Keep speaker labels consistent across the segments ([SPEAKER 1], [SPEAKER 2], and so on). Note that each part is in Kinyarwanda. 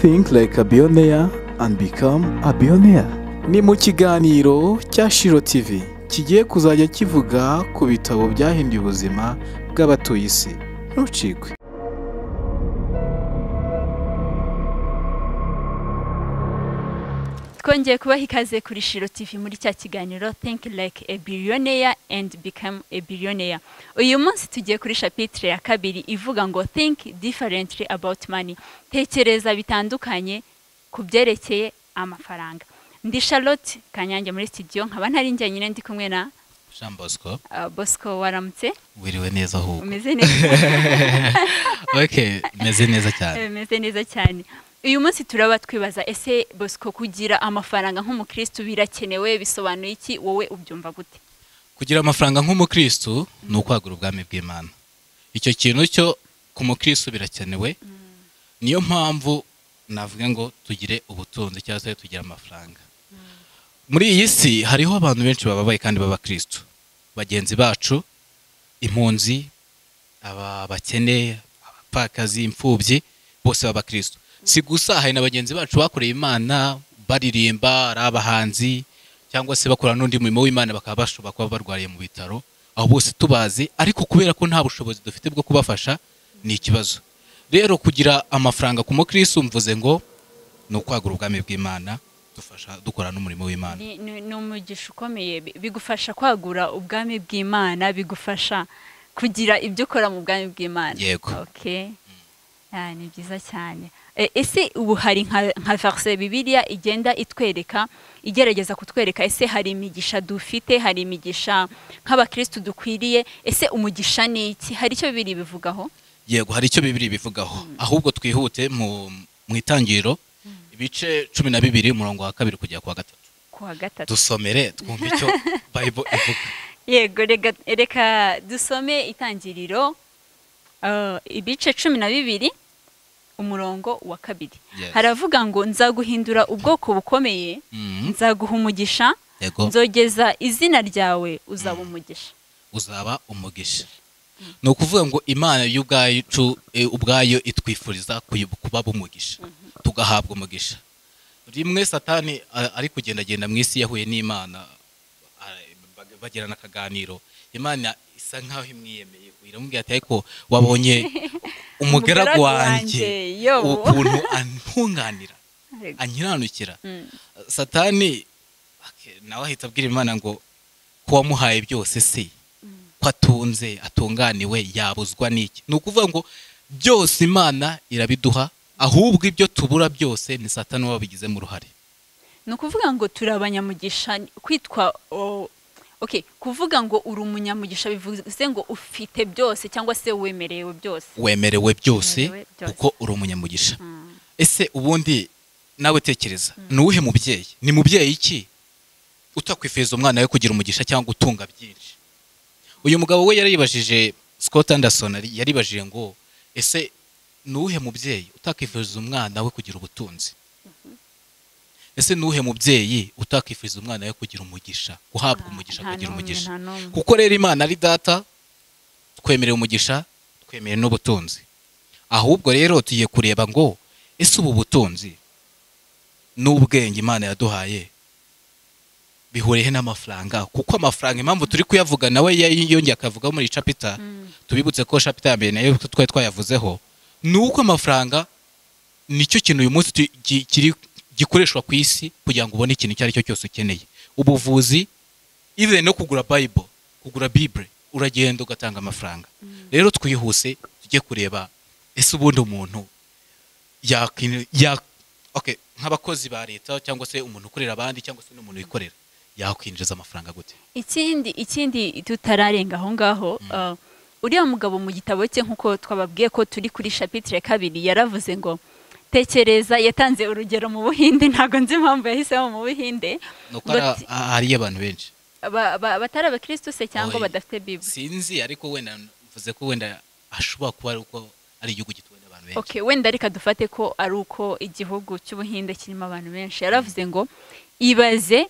[SPEAKER 1] Think like a billionaire and become a billionaire. Ni mu kiganiro cya Shiro TV kigiye kuzajya kivuga ku bitabo byahinduye ubuzima bw'abatuye isi. Ntucikwe.
[SPEAKER 2] twongeye kubaha ikaze kuri shiro TV muri cya kiganiro think like a billionaire and become a billionaire uyu munsi tugiye kuri shapitire ya kabiri ivuga ngo think differently about money tekereza bitandukanye ku byerekeye amafaranga ndi charlotte kanyange muri studio nkaba ntari njye nyine ndi kumwe na
[SPEAKER 3] jean bosco
[SPEAKER 2] uh, bosco waramutse
[SPEAKER 3] wiriwe neza ahubwo
[SPEAKER 2] umeze neza
[SPEAKER 3] okay meze neza cyane
[SPEAKER 2] bimeze neza cyane uyu munsi turaba twibaza ese bosco kugira amafaranga nk'umukristo birakenewe bisobanuye iki wowe ubyumva gute
[SPEAKER 3] kugira amafaranga nk'umukristu ni ukwagura ubwami bw'imana icyo kintu cyo ku mukristu birakenewe niyo mpamvu navuga ngo tugire ubutunzi cyangwa se tugire amafaranga muri iyi si hariho abantu benshi bababaye kandi b'abakristu bagenzi bacu impunzi aba bakene abapfakazi imfubyi bose b'abakristu si gusa hari na bagenzi bacu bakoreye imana baririmba ari abahanzi cyangwa se bakora n'undi murimo w'imana bakaba bashobora kuba barwariye mu bitaro aho bose tubazi ariko kubera ko nta bushobozi dufite bwo kubafasha ni ikibazo rero kugira amafaranga ku mukristo mvuze ngo ni ukwagura ubwami bw'imana dufasha dukora n'umurimo w'imana
[SPEAKER 2] ni ni- ni umugisha ukomeye bi- bigufasha kwagura ubwami bw'imana bigufasha kugira ibyo ukora mu bwami bw'imana
[SPEAKER 3] Yego.
[SPEAKER 2] okay. Ah, ni byiza cyane E, ese ubu hari nka nka verse bibiliya igenda itwereka igerageza kutwereka ese hari imigisha dufite hari imigisha nk'abakristu dukwiriye ese umugisha ni iki hari icyo bibiri bivugaho
[SPEAKER 3] yego hari icyo bibiri bivugaho ahubwo twihute mu mu itangiriro ibice cumi na bibiri umurongo wa kabiri kujya ku wa gatatu
[SPEAKER 2] ku wa gatatu
[SPEAKER 3] dusomere twumve icyo bible ivuga
[SPEAKER 2] yego rega- reka dusome itangiriro uh, ibice cumi na bibiri umurongo wa kabiri
[SPEAKER 3] Yes.
[SPEAKER 2] haravuga ngo nzaguhindura ubwoko bukomeye
[SPEAKER 3] Mm,
[SPEAKER 2] nzaguha umugisha
[SPEAKER 3] yego
[SPEAKER 2] nzogeza izina ryawe uzaba umugisha
[SPEAKER 3] uzaba umugisha ni ukuvuga ngo imana yo ubwacu eh, ubwayo itwifuriza kuyu- kuba umugisha tugahabwa umugisha rimwe satani a- ari kugendagenda mu isi yahuye n'imana a- bag- bagirana akaganiro imana isa nkaho imwiyemeye iramubwira ati ariko wabonye umugaragu
[SPEAKER 2] Umugaragu
[SPEAKER 3] wanjye
[SPEAKER 2] wanjye, yobu."
[SPEAKER 3] ukuntu antunganira
[SPEAKER 2] Yego.
[SPEAKER 3] ankiranukira
[SPEAKER 2] Mm.
[SPEAKER 3] satani ake- nawe ahita abwira imana ngo ko wamuhaye byose se ko atunze atunganiwe yabuzwa n'iki ni ukuvuga ngo byose imana irabiduha ahubwo ibyo tubura byose ni satani wabigizemo uruhare
[SPEAKER 2] ni ukuvuga ngo turi abanyamugisha kwitwa o- okay kuvuga ngo uri umunyamugisha bivuze ngo ufite byose cyangwa se wemerewe byose
[SPEAKER 3] wemerewe byose
[SPEAKER 2] Wemerewe byose.
[SPEAKER 3] kuko uri umunyamugisha
[SPEAKER 2] Mm.
[SPEAKER 3] ese ubundi nawe tekereza ni uwuhe mubyeyi ni mubyeyi iki utakwifuriza umwana we kugira umugisha cyangwa gutunga byinshi uyu mugabo we yaribajije scott anderson yari- yaribajije ngo ese ni uwuhe mubyeyi utakwifuriza umwana we kugira ubutunzi ese ni uwuhe mubyeyi utakwifuriza umwana we kugira umugisha guhabwa umugisha
[SPEAKER 2] Nta
[SPEAKER 3] kugira
[SPEAKER 2] n'umwe,
[SPEAKER 3] umugisha
[SPEAKER 2] nta n'umwe.
[SPEAKER 3] kuko rero imana ari data twemerewe umugisha twemerewe n'ubutunzi ahubwo rero tugiye kureba ngo ese ubu butunzi n'ubwenge imana yaduhaye bihuriye n'amafaranga kuko amafaranga impamvu turi kuyavuga nawe yiyongeye akavugaho muri iyi capita tubibutse ko capita ya mbere nayo twari twayavuzeho ni uko amafaranga nicyo kintu uyu munsi tu- gi- kiri- gikoreshwa ku isi kugira ngo ubone ikintu icyo ari cyo cyose ukeneye ubuvuzi even no kugura bible kugura bible uragenda ugatanga amafaranga rero twihuse tujye kureba ese ubundi umuntu yakwinu- ya- okay, nk'abakozi ba leta cyangwa se umuntu ukorera abandi cyangwa se n'umuntu wikorera yakwinjiza amafaranga gute
[SPEAKER 2] ikindi ikindi tutararenga aho ngaho uh, uriya mugabo mu gitabo cye nk'uko twababwiye ko turi kuri shapitire kabiri yaravuze ngo tekereza yatanze urugero mu buhinde ntabwo nzi impamvu yahisemo mu buhinde
[SPEAKER 3] nuko
[SPEAKER 2] ngo
[SPEAKER 3] hari-
[SPEAKER 2] ati-
[SPEAKER 3] hariyo abantu benshi
[SPEAKER 2] ba- ba- batari abakristo se cyangwa
[SPEAKER 3] Oya.
[SPEAKER 2] badafite bibule
[SPEAKER 3] sinzi ariko wenda mvuze ko wenda ashobora kuba ari uko ari igihugu gituwe n'abantu benshi
[SPEAKER 2] okay, wenda reka dufate ko ari uko igihugu cy'ubuhinde kirimo abantu benshi yaravuze ngo ibaze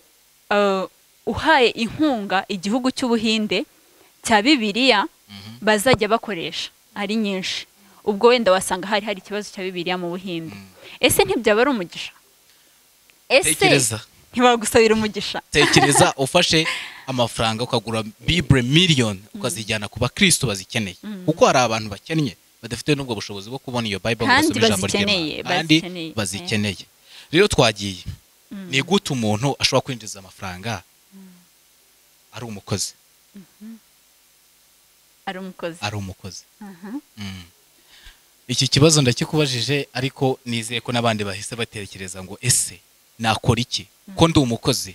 [SPEAKER 2] uh, uhaye inkunga igihugu cy'ubuhinde cya bibiliya bazajya bakoresha ari nyinshi ubwo wenda wasanga hari hari ikibazo cya bibiliya mu buhinde ese ntibyaba ari umugisha ese
[SPEAKER 3] tekereza
[SPEAKER 2] ntibagusabira umugisha
[SPEAKER 3] tekereza ufashe amafaranga ukagura bibure miliyoni ukazijyana ku bakristo bazikeneye kuko hari abantu bakennye badafite n'ubwo bushobozi bwo kubona iyo bible ngo
[SPEAKER 2] Kandi
[SPEAKER 3] basome ijambo ry'Imana.
[SPEAKER 2] bazikeneye,
[SPEAKER 3] kandi
[SPEAKER 2] bazikeneye, eh.
[SPEAKER 3] bazikeneye rero twagiye ni gute umuntu ashobora kwinjiza amafaranga ari umukozi
[SPEAKER 2] ari umukozi
[SPEAKER 3] ari umukozi
[SPEAKER 2] Aha.
[SPEAKER 3] Mm. iki kibazo ndakikubajije ariko nizeye ko n'abandi bahise batekereza ngo ese nakora iki ko ndi umukozi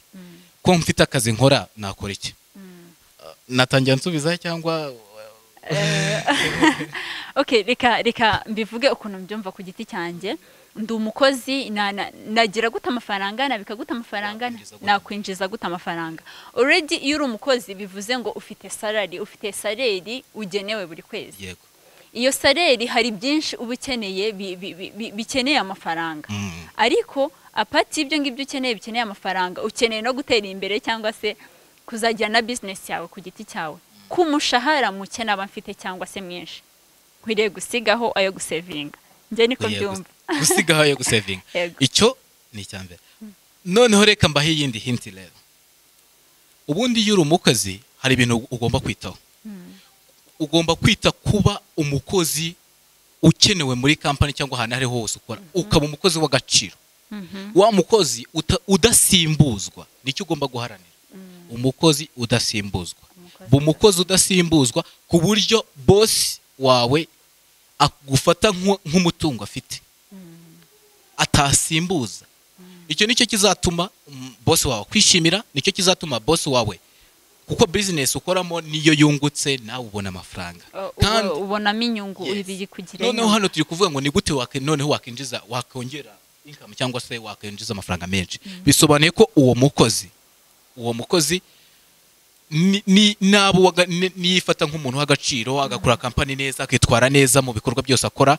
[SPEAKER 3] ko mfite akazi nkora nakora iki Uh, natangira nsubiza cyangwa
[SPEAKER 2] okay reka reka mbivuge ukuntu mbyumva ku giti cyanjye ndi umukozi na- na- nagira gute amafaranga nabika gute amafaranga
[SPEAKER 3] Nakwinjiza gute?
[SPEAKER 2] nakwinjiza gute amafaranga already iyo uri umukozi bivuze ngo ufite salari ufite saleri ugenewe buri kwezi
[SPEAKER 3] yego
[SPEAKER 2] iyo saleri hari byinshi uba ukeneye bi- bi- bi- bi- bikeneye amafaranga
[SPEAKER 3] Mm.
[SPEAKER 2] ariko apati y'ibyo ngibyo ukeneye bikeneye amafaranga ukeneye no gutera imbere cyangwa se kuzagira na bizinesi yawe ku giti cyawe ko umushahara muke naba mfite cyangwa se mwinshi nkwiriye gusigaho ayo gusevinga njye niko
[SPEAKER 3] Oya, gus-
[SPEAKER 2] byumva
[SPEAKER 3] gusigaho yo gusevinga
[SPEAKER 2] Yego.
[SPEAKER 3] icyo ni icya mbere noneho reka mbahe iyindi hinti rero ubundi iyo uri umukozi hari ibintu ugomba kwitaho ugomba kwita kuba umukozi ukenewe muri kampani cyangwa ahantu aho ariho hose ukora ukaba umukozi w'agaciro wa mukozi uta- udasimbuzwa nicyo ugomba guharanira umukozi udasimbuzwa
[SPEAKER 2] Umukozi
[SPEAKER 3] ba umukozi udasimbuzwa ku buryo bosi wawe agufata nk'u- nk'umutungo afite atasimbuza icyo nicyo kizatuma mm, bosi wawe kwishimira nicyo kizatuma bosi wawe kuko bizinesi ukoramo niyo yungutse nawe ubona amafaranga
[SPEAKER 2] Uh, uba-
[SPEAKER 3] kandi
[SPEAKER 2] ubonamo inyungu
[SPEAKER 3] Yes.
[SPEAKER 2] ibiri kugira
[SPEAKER 3] noneho
[SPEAKER 2] inyungu
[SPEAKER 3] hano turi kuvuga ngo ni gute wak- noneho wakinjiza wakongera income cyangwa se wakinjiza amafaranga menshi bisobanuye ko uwo mukozi uwo mukozi ni- ni- nabo waga- ni- niyifata nk'umuntu w'agaciro agakora kampani neza akitwara neza mu bikorwa byose akora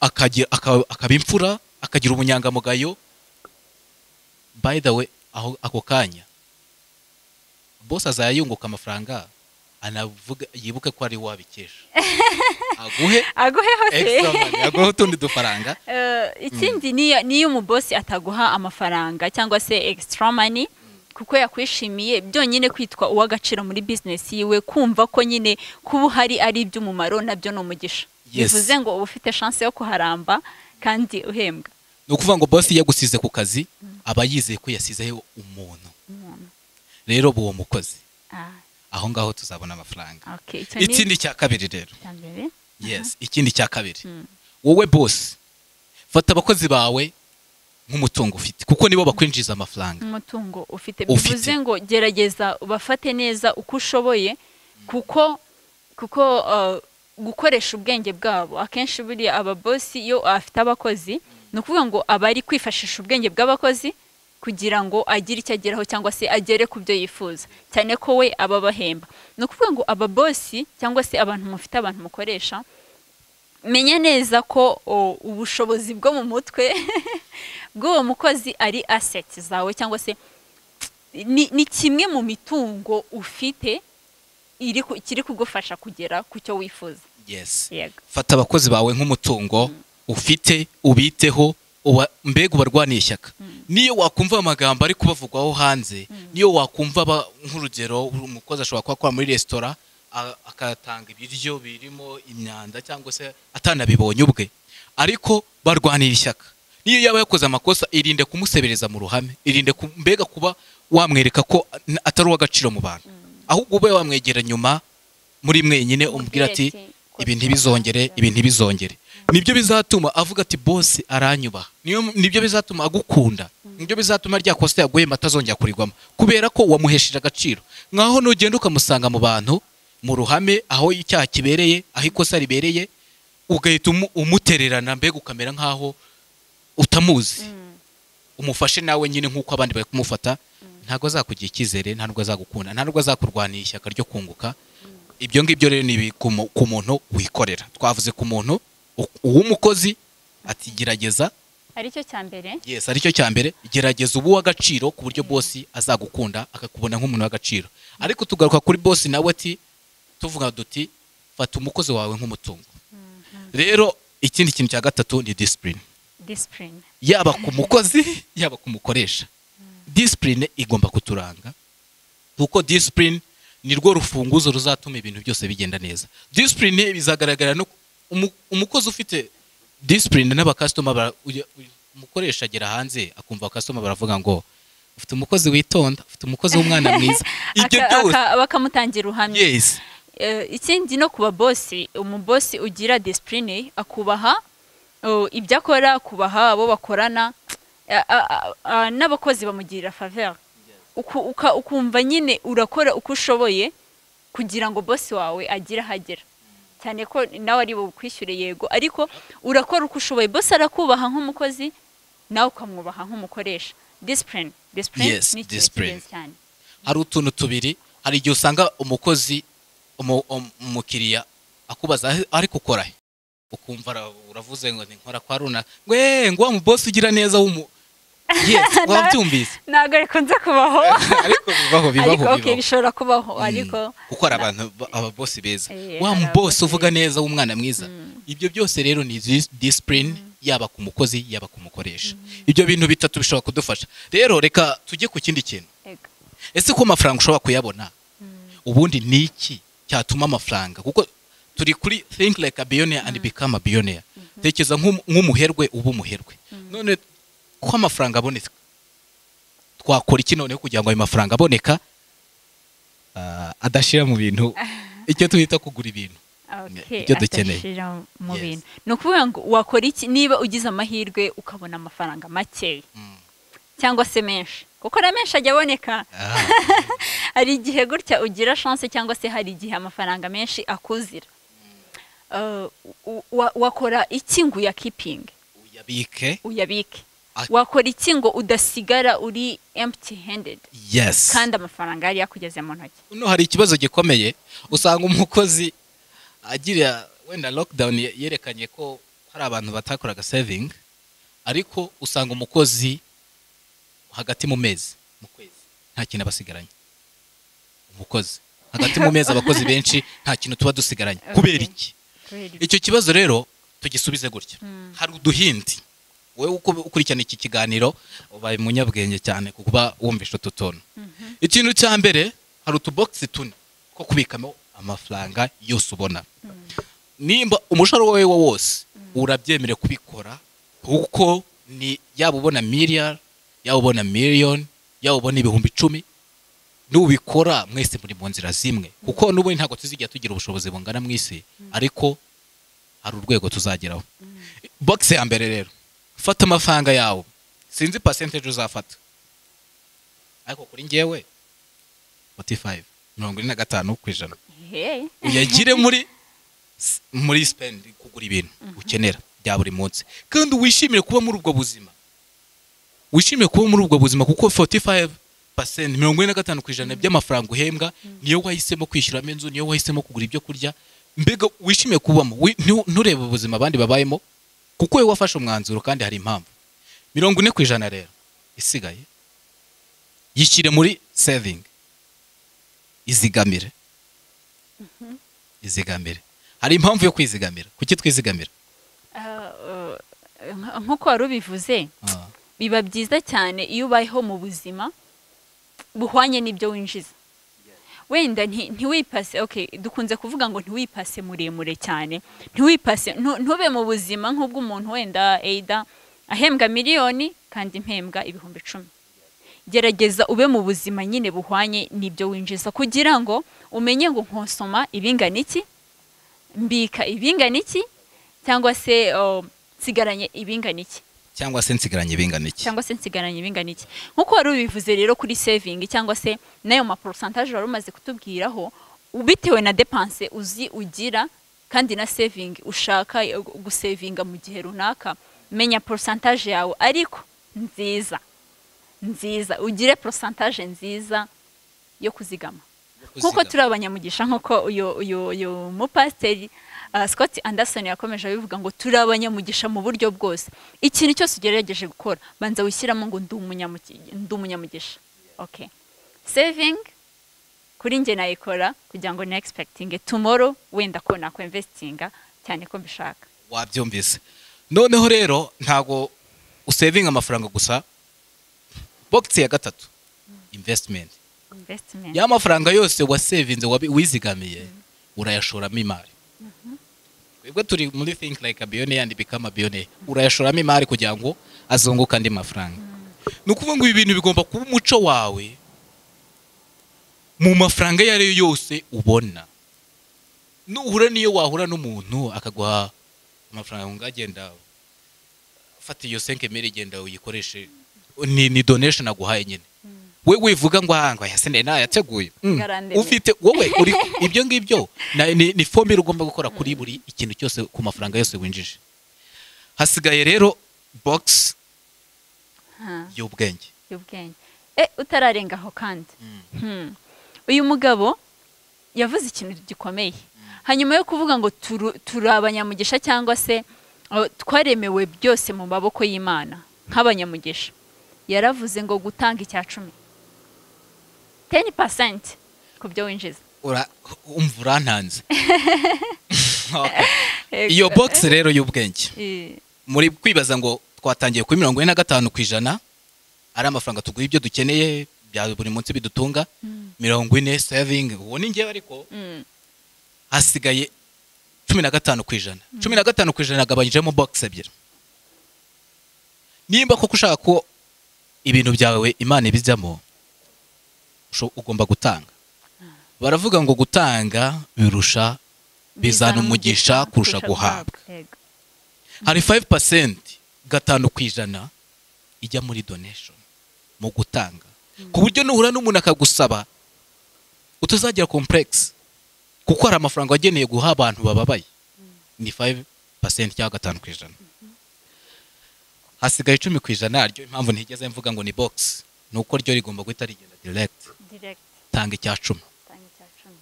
[SPEAKER 3] akagira- aka- akaba imfura akagira ubunyangamugayo by the way aho ako kanya bose azayunguka amafaranga anavuga yibuke ko ari we wabikesha aguhe
[SPEAKER 2] aguhe hose
[SPEAKER 3] extra money aguha utundi dufaranga
[SPEAKER 2] Eh, ikindi niyo niyo umubosi ataguha amafaranga cyangwa se extra money kuko yakwishimiye byonyine kwitwa uw'agaciro muri business yiwe kumva ko nyine kuba uhari ari iby'umumaro nabyo ni umugisha
[SPEAKER 3] Yes.
[SPEAKER 2] bivuze ngo uba ufite chance yo kuharamba kandi uhembwa
[SPEAKER 3] ni ukuvuga ngo bosi yagusize ku kazi aba yizeye ko yasizeho umuntu rero uba uwo mukozi
[SPEAKER 2] ah,
[SPEAKER 3] aho ngaho tuzabona amafaranga
[SPEAKER 2] okay. icyo ni
[SPEAKER 3] ikindi cya kabiri rero
[SPEAKER 2] icya mbere
[SPEAKER 3] yes ikindi cya kabiri wowe bosi fata abakozi bawe nk'umutungo ufite kuko nibo bakwinjiza amafaranga
[SPEAKER 2] umutungo ufite
[SPEAKER 3] Ufite.
[SPEAKER 2] bivuze ngo gerageza ubafate neza uko ushoboye kuko kuko uh, gukoresha ubwenge bwabo akenshi buriya ababosi iyo afite abakozi ni ukuvuga ngo aba ari kwifashisha ubwenge bw'abakozi kugira ngo agire icyo ageraho cyangwa se agere ku byo yifuza cyane ko we aba abahemba ni ukuvuga ngo ababosi cyangwa se abantu mufite abantu mukoresha menya neza ko o, ubushobozi bwo mu mutwe bw'uwo mukozi ari aseti zawe cyangwa se ni, ni kimwe mu mitungo ufite iri ku- kiri kugufasha kugera ku cyo wifuza
[SPEAKER 3] yes
[SPEAKER 2] yego
[SPEAKER 3] fata abakozi bawe nk'umutungo ufite ubiteho uba- mbega ubarwaniye ishyaka niyo wakumva amagambo ari kubavugwaho hanze niyo wakumva ba- nk'urugero umukozi ashobora kuba akora muri resitora a- akatanga ibiryo birimo imyanda cyangwa se atanabibonye ubwe ariko barwanira ishyaka niyo yaba yakoze amakosa irinde kumusebereza mu ruhame irinde ku- mbega kuba wamwereka ko n- atari uw'agaciro mu bantu ahubwo ube wamwegera nyuma muri mwenyine umubwira ati ibi ntibizongere ibi ntibizongere nibyo bizatuma avuga ati bose aranyubaha Niyo- nibyo bizatuma agukunda nibyo bizatuma rya kosa yaguhemba atazongera kurigwamo kubera ko wamuhesheje agaciro nkaho nugenda ukamusanga mu bantu mu ruhame aho icyaha kibereye aho ikosa ribereye ugahita umu- umutererana mbega ukamera nkaho utamuzi umufashe nawe nyine nk'uko abandi bari kumufata ntabwo azakugira icyizere ntabwo azagukunda ntabwo azakurwanira ishyaka ryo kunguka ibyo ngibyo rero ni ibi ku mu- ku muntu wikorera twavuze ku muntu u- uw'umukozi ati gerageza
[SPEAKER 2] aricyo cya mbere
[SPEAKER 3] yes aricyo cya mbere gerageza ubu w'agaciro ku buryo bosi azagukunda akakubona nk'umuntu w'agaciro ariko tugaruka kuri bosi nawe ati tuvuga duti fata umukozi wawe nk'umutungo rero ikindi kintu cya gatatu ni disipurine
[SPEAKER 2] disipurine
[SPEAKER 3] yaba ku mukozi yaba ku mukoresha disipurine igomba kuturanga kuko disipurine ni rwo rufunguzo ruzatuma ibintu byose bigenda neza disipurine bizagaragara no umu- umukozi ufite disipurine n'abakasitoma bara- uya- uya- umukoresha agera hanze akumva abakasitoma baravuga ngo ufite umukozi witonda ufite umukozi w'umwana mwiza ibyo
[SPEAKER 2] Aka-
[SPEAKER 3] byose
[SPEAKER 2] aka- bakamutangira ubuhamya
[SPEAKER 3] yes
[SPEAKER 2] Eh, ikindi no kuba bosi umubosi ugira disipurine akubaha oh, ibyo akora akubaha abo bakorana a- a- a- a- n'abakozi bamugirira faveri ukumva nyine urakora uko ushoboye kugira ngo bosi wawe agire ahagera cyane ko nawe ari bukwishyure yego ariko urakora uko ushoboye bosi arakubaha nk'umukozi nawe ukamwubaha nk'umukoresha disipurine disipurine
[SPEAKER 3] Yes,
[SPEAKER 2] ni ikintu
[SPEAKER 3] discipline.
[SPEAKER 2] cy'ingenzi cyane
[SPEAKER 3] hari utuntu tubiri hari igihe usanga umukozi umu- um- umukiriya akubaza "Ahe- ariko ukora he?" ukumva ara- uravuze ngo ni nkora kwa runaka ngo "Eh, ngo wa mubosi ugira neza w'umu yes wabyumvise
[SPEAKER 2] ntabwo bikunze kubaho
[SPEAKER 3] ariko bibaho bibaho
[SPEAKER 2] ariko okay,
[SPEAKER 3] bibaho
[SPEAKER 2] bishobora kubaho
[SPEAKER 3] Mm.
[SPEAKER 2] ariko
[SPEAKER 3] kuko hari abantu ba- ababosi beza
[SPEAKER 2] Eh,
[SPEAKER 3] wa
[SPEAKER 2] hari
[SPEAKER 3] mubosi
[SPEAKER 2] ababosi
[SPEAKER 3] uvuga neza w'umwana mwiza ibyo byose rero ni dis- discipline yaba ku mukozi yaba ku mukoresha ibyo bintu bitatu bishobora kudufasha rero reka tujye ku kindi kintu
[SPEAKER 2] ego.
[SPEAKER 3] ese ko amafaranga ushobora kuyabona ubundi ni iki cyatuma amafaranga kuko turi kuri think like a billionaire and become a billionaire tekereza nk'um- nk'umuherwe uba umuherwe none ko amafaranga aboneka twakora iki noneho kugira ngo ayo mafaranga aboneka ah, adashira mu bintu icyo twita kugura ibintu
[SPEAKER 2] Okay,
[SPEAKER 3] ibyo dukeneye.
[SPEAKER 2] adashira mu
[SPEAKER 3] Yes.
[SPEAKER 2] bintu ni ukuvuga ngo wakora iki niba ugize amahirwe ukabona amafaranga makeya
[SPEAKER 3] Mm.
[SPEAKER 2] cyangwa se menshi kuko na menshi ajya aboneka
[SPEAKER 3] Ah,
[SPEAKER 2] hari igihe gutya ugira chance cyangwa se hari igihe amafaranga menshi akuzira Uh, u- wa- wakora iki ngo uyakipinge
[SPEAKER 3] uyabike
[SPEAKER 2] uyabike
[SPEAKER 3] Ak-
[SPEAKER 2] wakora iki ngo udasigara uri empty handed
[SPEAKER 3] yes
[SPEAKER 2] kandi amafaranga yari yakugeze mu ntoki
[SPEAKER 3] no hari ikibazo gikomeye usanga umukozi agira wenda lockdown ye- yerekanye ko hari abantu batakoraga saving ariko usanga umukozi hagati mu mezi mu kwezi nta kintu aba asigaranye umukozi hagati mu mezi abakozi benshi nta kintu tuba dusigaranye
[SPEAKER 2] Okay.
[SPEAKER 3] kubera iki
[SPEAKER 2] Kubera
[SPEAKER 3] icyo kibazo rero tugisubize gutya
[SPEAKER 2] Mm.
[SPEAKER 3] hari uduhindi wowe uko- ukurikirana iki kiganiro ubaye umunyabwenge cyane kuba wumvisha utu tuntu ikintu cya mbere hari utubogisi tune two kubikamo amafaranga yose ubona nimba umushahara wawe wo wose urabyemere kubikora kuko ni yaba ubona miliyari yaba ubona miliyoni yaba ubona ibihumbi icumi nubikora mwese muri mu nzira zimwe kuko n'ubundi ntabwo tuzigera tugira ubushobozi bungana mu isi ariko hari urwego tuzageraho bogisi ya mbere rero fata amafaranga yawe sinzi pasenteje uzafata ariko kuri ngewe 45 mirongo ine na gatanu ku ijana
[SPEAKER 2] Hey.
[SPEAKER 3] uyagire muri muri sipendi kugura ibintu ukenera bya buri munsi kandi wishimire kuba muri ubwo buzima wishimire kuba muri ubwo buzima kuko 45 pasenti mirongo ine na gatanu ku ijana by'amafaranga uhembwa niyo wahisemo kwishyuramo inzu niyo wahisemo kugura ibyo kurya mbega wishimiye kubamo wi- ntu- nturebe ubuzima abandi babayemo kuko wowe wafashe umwanzuro kandi hari impamvu mirongo ine ku ijana rero isigaye yishyire muri sevingi izigamire izigamire hari impamvu yo kwizigamira kuki twizigamira
[SPEAKER 2] Uh, nk- nk'uko wari ubivuze biba byiza cyane iyo ubayeho mu buzima buhwanye n'ibyo winjiza wenda nti- ntiwipase okay dukunze kuvuga ngo ntiwipase muremure cyane ntiwipase ntu- ntube mu buzima nk'ubw'umuntu wenda eida ahembwa miliyoni kandi mpembwa ibihumbi icumi gerageza ube mu buzima nyine buhwanye n'ibyo winjiza kugira ngo umenye ngo nkosoma ibingana iki mbika ibingana iki cyangwa se oh, nsigaranye ibingana iki
[SPEAKER 3] cyangwa se nsigaranye bingana iki
[SPEAKER 2] cyangwa se nsigaranye ibingana iki nk'uko wari ubivuze rero kuri saving cyangwa se n'ayo maporosantaje wari umaze kutubwiraho bitewe na depanse uzi ugira kandi na saving ushaka yo gusevinga mu gihe runaka menya porosantaje yawe ariko nziza nziza ugire porosantaje nziza yo kuzigama nk'uko turi abanyamugisha nk'uko uyu uyu uyu mupasiteri ah, Scott Anderson yakomeje abivuga ngo turi abanyamugisha mu buryo bwose ikintu cyose ugerageje gukora banza wishyiramo ngo ndi umunyamugi- ndi umunyamugisha okay saving kuri njye nayikora kugira ngo na expecting tomorrow wenda ko nakwemvestinga cyane ko mbishaka
[SPEAKER 3] wabyumvise noneho rero ntabwo usevinga amafaranga gusa bogisi ya gatatu imvesitimenti
[SPEAKER 2] invesitimenti
[SPEAKER 3] ya mafaranga yose wasevinze wabi- wizigamiye urayashoramo imari twebwe turi muri think like a billionaire and become a billionaire urayashoramo imari kugira ngo azunguke andi mafaranga ni ukuvuga ngo ibi bintu bigomba kuba umuco wawe mu mafaranga ayo ari yo yose ubona nuhura n'iyo wahura n'umuntu akaguha amafaranga ngo agenda fata iyo senke mere genda uyikoreshe ni, ni donation aguhaye nyine we wivuga ngo aha ngo yasene nayo yateguye Mm.
[SPEAKER 2] Ngarambe.
[SPEAKER 3] ufite wowe uri ibyo ngibyo na- ni, ni fombire ugomba gukora kuri buri ikintu cyose ku mafaranga yose winjije hasigaye rero box y'ubwenge
[SPEAKER 2] y'ubwenge e utararenga aho kandi Hmm. uyu mugabo yavuze ikintu gikomeye hanyuma yo kuvuga ngo turu- turi abanyamugisha cyangwa se uh, twaremewe byose mu maboko y'imana nk'abanyamugisha yaravuze ngo gutanga icya cumi teni pasenti ku byo winjiza
[SPEAKER 3] Ura- umva urantanze Okay. iyo box rero y'ubwenge
[SPEAKER 2] Eh,
[SPEAKER 3] muri kwibaza ngo twatangiye kuri mirongo ine na gatanu ku ijana ari amafaranga tugura ibyo dukeneye bya buri munsi bidutunga mirongo ine savingi uwo ni ngewe ariko
[SPEAKER 2] mm,
[SPEAKER 3] hasigaye cumi na gatanu ku ijana cumi na gatanu ku ijana agabanyijemo bogisi ebyiri nimba koko ushaka ko ibintu byawe imana ibijyamo usho- ugomba gutanga baravuga ngo gutanga birusha bizana umugisha kurusha guhabwa
[SPEAKER 2] Yego.
[SPEAKER 3] hari 5% pasenti gatanu ku ijana ijya muri donation mu gutanga ku buryo nuhura n'umuntu akagusaba utazagira complex kuko hari amafaranga wageneye guha abantu bababaye ni 5% pasenti cyangwa gatanu ku ijana hasigaye icumi ku ijana ryo impamvu ntigeze mvuga ngo ni box ni uko ryo rigomba guhita rigenda direct
[SPEAKER 2] Direct.
[SPEAKER 3] tanga icya cumi
[SPEAKER 2] Tanga icya cumi.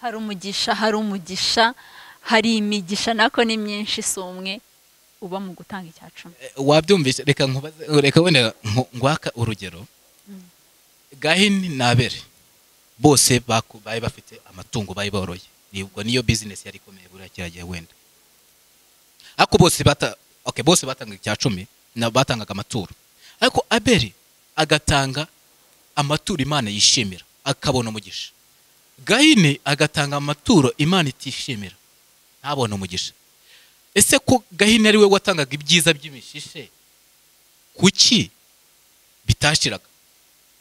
[SPEAKER 2] hari umugisha hari umugisha hari imigisha nako ni myinshi si umwe uba mu gutanga icya cumi
[SPEAKER 3] Eh, wabyumvise reka nkubaze reka wenda nku- ngwaka urugero gahini na abere bose baku- bari bafite amatungo bari boroye nibwo niyo bizinesi yari ikomeye buriya kiriya gihe wenda ariko bose bata okay, bose batangaga icya cumi na batangaga amaturo ariko abere agatanga amaturo imana yishimira akabona umugisha gahini agatanga amaturo imana itishimira ntabona umugisha ese ko gahini ari we watangaga ibyiza by'imishishe kuki bitashiraga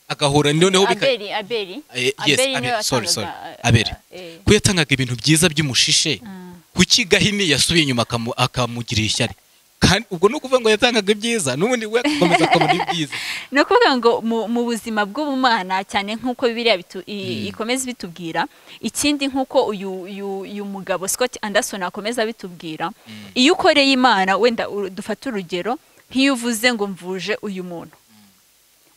[SPEAKER 3] agahura noneho bika
[SPEAKER 2] aberi aberi
[SPEAKER 3] Eh, yes,
[SPEAKER 2] Abeli niwe
[SPEAKER 3] Abeli, sorry,
[SPEAKER 2] watangaga,
[SPEAKER 3] sorry.
[SPEAKER 2] eh,
[SPEAKER 3] Abeli.
[SPEAKER 2] eh,
[SPEAKER 3] ko yatangaga ibintu byiza by'umushishe
[SPEAKER 2] mm,
[SPEAKER 3] kuki gahini yasubiye inyuma akamu- akamugirira ishyari kandi ubwo ni ukuvuga ngo yatangaga ibyiza n'ubundi we agakomeza akabona ibyiza
[SPEAKER 2] ni ukuvuga ngo mu- mu buzima bw'ubumana cyane nk'uko bibiriya bitu- i- ikomeza ibitubwira ikindi nk'uko uyu uyu- uyu mugabo scott anderson akomeza abitubwira iyo ukoreye imana wenda uru- dufate urugero nk'iyo uvuze ngo mvuje uyu muntu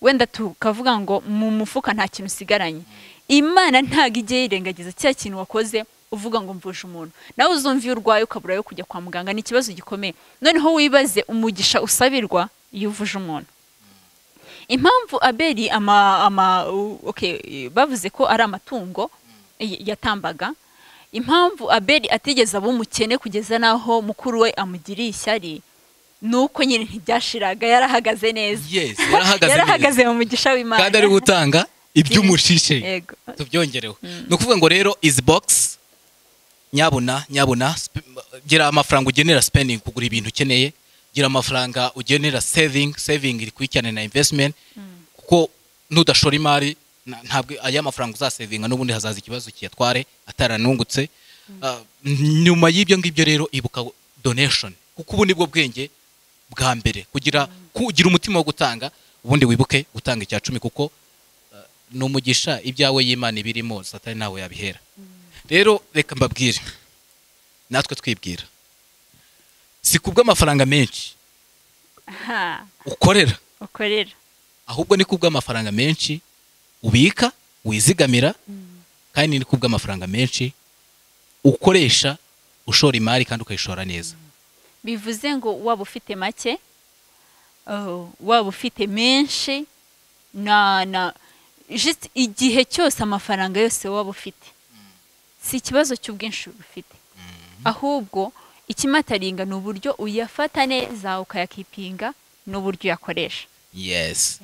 [SPEAKER 2] wenda tukavuga ngo mu mufuka nta kintu usigaranye imana ntabwo igiye yirengagiza cya kintu wakoze uvuga ngo mvuje umuntu nawe uzumva iyo urwaye ukabura yo kujya kwa muganga ni ikibazo gikomeye noneho wibaze umugisha usabirwa iyo uvuje umuntu impamvu abeli ama ama u- okay bavuze ko ari amatungo y- yatambaga impamvu abeli atigeze aba umukene kugeza n'aho mukuru we amugiriye ishyari ni uko nyine ntibyashiraga yarahagaze neza
[SPEAKER 3] yes yarahagaze neza
[SPEAKER 2] yarahagaze mu mugisha w'imana
[SPEAKER 3] kandi ari we utanga iby'umushishe
[SPEAKER 2] yego
[SPEAKER 3] tubyongereho ni ukuvuga ngo rero izi bogisi nyabuna nyabuna sp- gira amafaranga ugenera spending kugura ibintu ukeneye gira amafaranga ugenera saving saving iri kwicyane na investment kuko nudashora imari na- ntabwo aya mafaranga uzasevinga n'ubundi hazaza ikibazo kiyatware ataranungutse Ah, nyuma y'ibyo ngibyo rero ibuka donation kuko ubu nibwo bwenge bwa mbere kugira kugira umutima wo gutanga ubundi wibuke gutanga icya cumi kuko ni umugisha ibyawe y'imana ibirimo satani ntawe yabihera rero reka mbabwire natwe twibwira si kubw'amafaranga menshi
[SPEAKER 2] ha
[SPEAKER 3] ukorera
[SPEAKER 2] ukorera
[SPEAKER 3] ahubwo ni kubw'amafaranga menshi ubika wizigamira kandi ni kubw'amafaranga menshi ukoresha ushora imari kandi ukayishora neza
[SPEAKER 2] bivuze ngo waba ufite make oh, waba ufite menshi na na just igihe cyose amafaranga yose waba ufite si ikibazo cy'ubwinshi ufite ahubwo ikimataringa ni uburyo uyafata neza ukayakipinga n'uburyo uyakoresha
[SPEAKER 3] yesi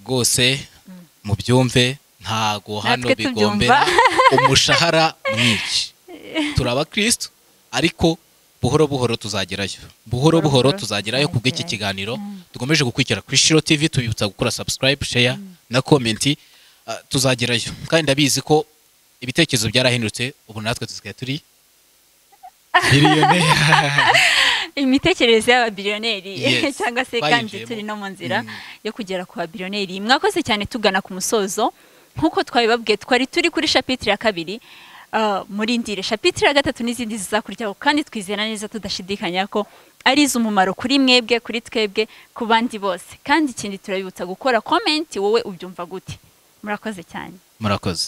[SPEAKER 3] rwose mubyumve ntago hano
[SPEAKER 2] Natwe
[SPEAKER 3] bigombe
[SPEAKER 2] tubyumva.
[SPEAKER 3] umushahara mwinshi turi abakirisitu ariko buhoro buhoro tuzagerayo buhoro buhoro tuzagerayo ku bw'iki kiganiro dukomeje gukurikira kuri shiro tv tubibutsa gukora subscribe share na komenti tuzagerayo kandi ndabizi ko ibitekerezo byarahindutse ubu natwe tusigaye turi miliyoneri
[SPEAKER 2] imitekerereze y'ababiliyoneri
[SPEAKER 3] Yes,
[SPEAKER 2] cyangwa se kandi
[SPEAKER 3] bayinjiyemo.
[SPEAKER 2] turi no mu nzira
[SPEAKER 3] Mm.
[SPEAKER 2] yo kugera ku babiliyoneri mwakoze cyane tugana ku musozo nk'uko twabibabwiye twari turi kuri shapitire ya kabiri ah, muri ndire shapitire ya gatatu n'izindi zizakurikiyeho kandi twizera neza tudashidikanya ko ari iz'umumaro kuri mwebwe kuri twebwe ku bandi bose kandi ikindi turabibutsa gukora komenti wowe ubyumva gute murakoze cyane
[SPEAKER 3] murakoze